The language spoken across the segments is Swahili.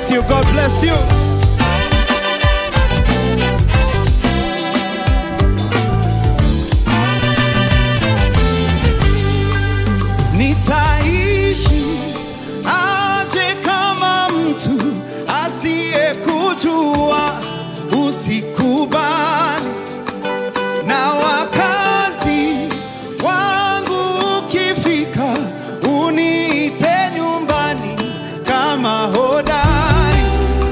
bless you. God bless you. Nitaishi aje kama mtu asiyekujua, usikubali na wakati wangu ukifika, uniite nyumbani kama hodari,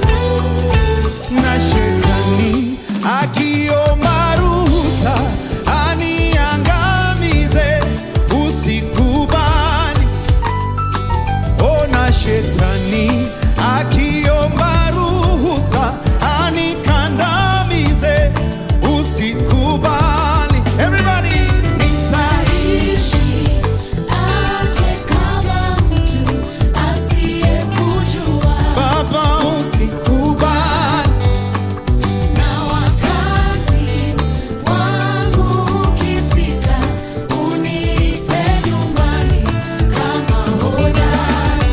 na shetani akiomba ruhusa aniangamize, usikubali. Ona shetani akiomba ruhusa anikandamize, usikubali. Everybody, Nitaishi aje kama mtu asiyekujua, Baba, usikubali. na wakati wangu ukifika, uniite nyumbani kama hodari,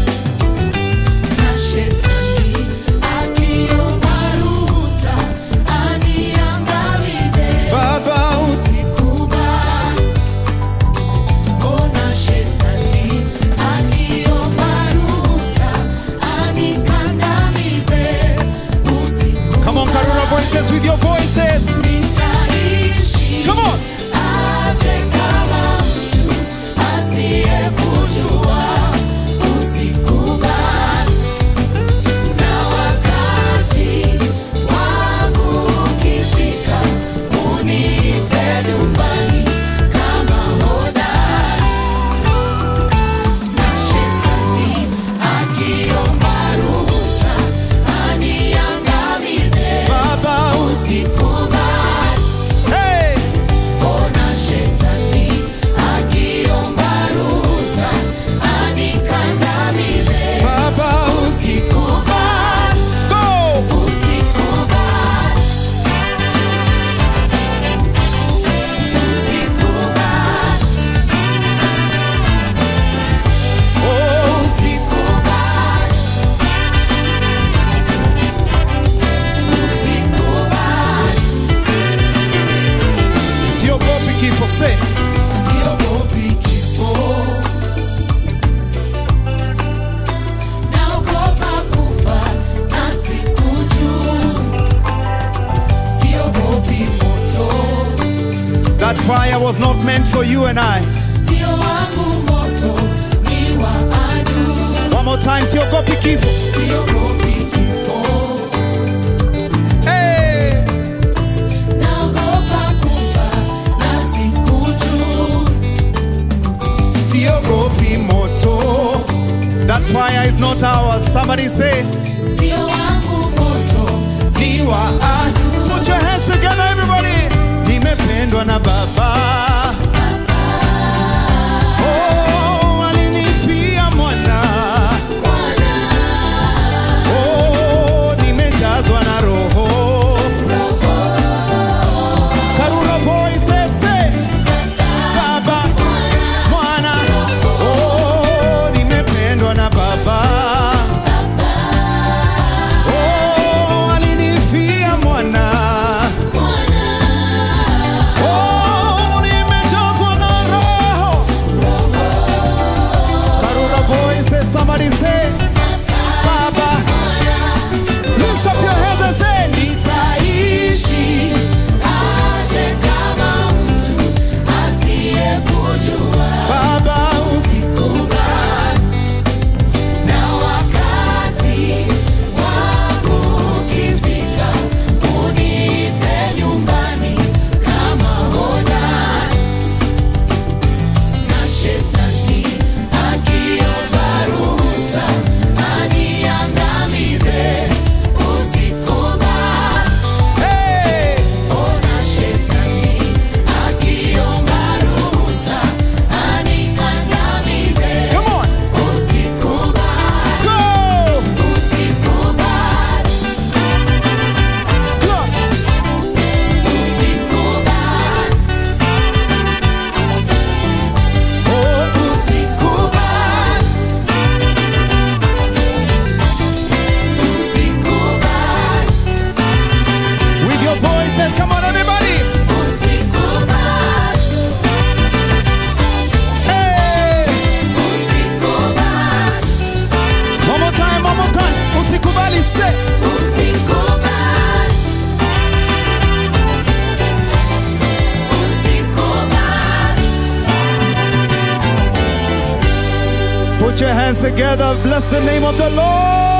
na shetani akiomba ruhusa aniangamize. Baba, usi Usikubali. Ona shetani akiomba ruhusa anikandamize. Usikubali. Come on, Karuna voices with your voices. Nitaishi Come on. aje kama mtu asiyekujua. Usikubali. Na wakati wangu ukifika, uniite nyumbani kama hodari. Na shetani akiomba ruhusa aniangamize. Baba, usi Usikubali. hey. Ona shetani akiomba ruhusa anikandamize. Baba, usi Usikubali. go. Usikubali. Usikubali. Oh, usi Usikubali. Usikubali. siogopi kifo, say. Siogopi kifo. Naogopa kufa na sikujua. Siogopi moto. That fire was not meant for you and I. Sio wangu moto, ni wa adui. One more time, siogopi kifo. Siogopi kifo. Hey. Naogopa kufa na sikujua. Siogopi moto. That fire is not ours. Somebody say, Sio wangu moto, ni wa adui. Put your hands together, everybody. Nimependwa na Baba. Oh, alinifia mwana. Oh, nimejazwa na Roho. Karura voices say, Baba, Mwana. Oh, nimependwa na Baba. Put your hands together. Bless the name of the Lord.